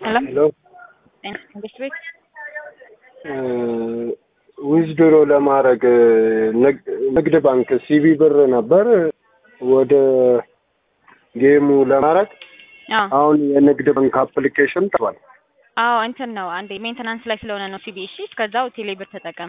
ሄሎ ሄሎ መንግስት ቤት ዊዝድሮ ለማድረግ ንግድ ባንክ ሲቢ ብር ነበር ወደ ጌሙ ለማድረግ አዎ አሁን የንግድ ባንክ አፕሊኬሽን ጠፋል። አዎ እንትን ነው አንዴ ሜንተናንስ ላይ ስለሆነ ነው ሲቢ እሺ እስከዛው ቴሌብር ተጠቀም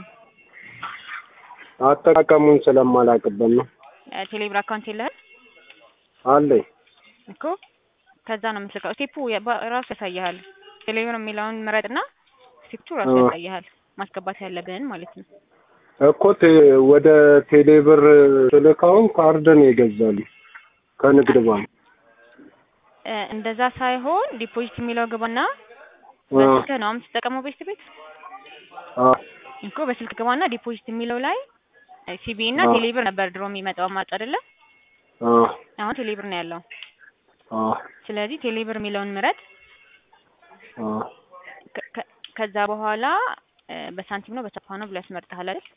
አጠቃቀሙን ስለማላቅበት ነው። እ ቴሌብር አካውንት የለህም አለኝ እኮ ከዛ ነው የምትልከው ስቴፑ የባ- ራሱ ያሳይሃል ቴሌብር የሚለውን ምረጥና ስቴፑ ራሱ አዎ። ያሳይሃል ማስገባት ያለብህን ማለት ነው እኮ ቴ- ወደ ቴሌብር ስልካውን ካርድ ነው የገዛሉ ከንግድ ባንክ እ እንደዛ ሳይሆን ዲፖዚት የሚለው ግባና አ- በስልክ ነው የምትጠቀመው ቤት ቤት አ- እኮ በስልክ ግባና ዲፖዚት የሚለው ላይ ሲቢ እና አዎ። ቴሌብር ነበር ድሮ የሚመጣው አማራጭ አይደለ አ- አሁን ቴሌብር ነው ያለው አ- ስለዚህ ቴሌብር የሚለውን ምረጥ አ- ከ- ከ- ከዛ በኋላ እ በሳንቲም ነው በቻፓ ነው ብሎ ያስመርጥሃል አይደል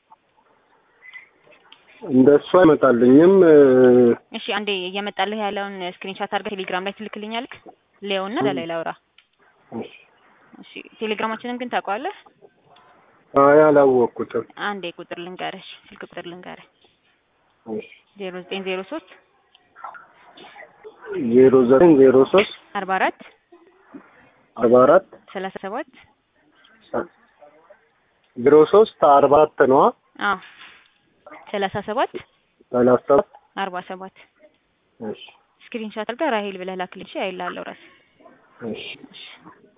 እንደሱ አይመጣልኝም እ፣ እሺ አንዴ እየመጣልህ ያለውን ስክሪንሻት አድርገህ ቴሌግራም ላይ ትልክልኛለህ ሌውና ለላይ ላውራ እሺ። እሺ ቴሌግራማችንን ግን ታውቀዋለህ አይ አላወቅኩትም። አንዴ ቁጥር ልንገርህ ስልክ ቁጥር ልንገርህ እሺ። ዜሮ ዘጠኝ ዜሮ ሶስት ዜሮ ዘጠኝ ዜሮ ሶስት አርባ አራት አርባ አራት ሰላሳ ሰባት ዜሮ ሶስት አርባ አራት ነዋ አዎ ሰላሳ ሰባት ሰላሳ ሰባት አርባ ሰባት እሺ ስክሪንሻት አድርገህ ራሄል ብለህ ላክልኝ እሺ አይልሃለሁ ራስህ እሺ እሺ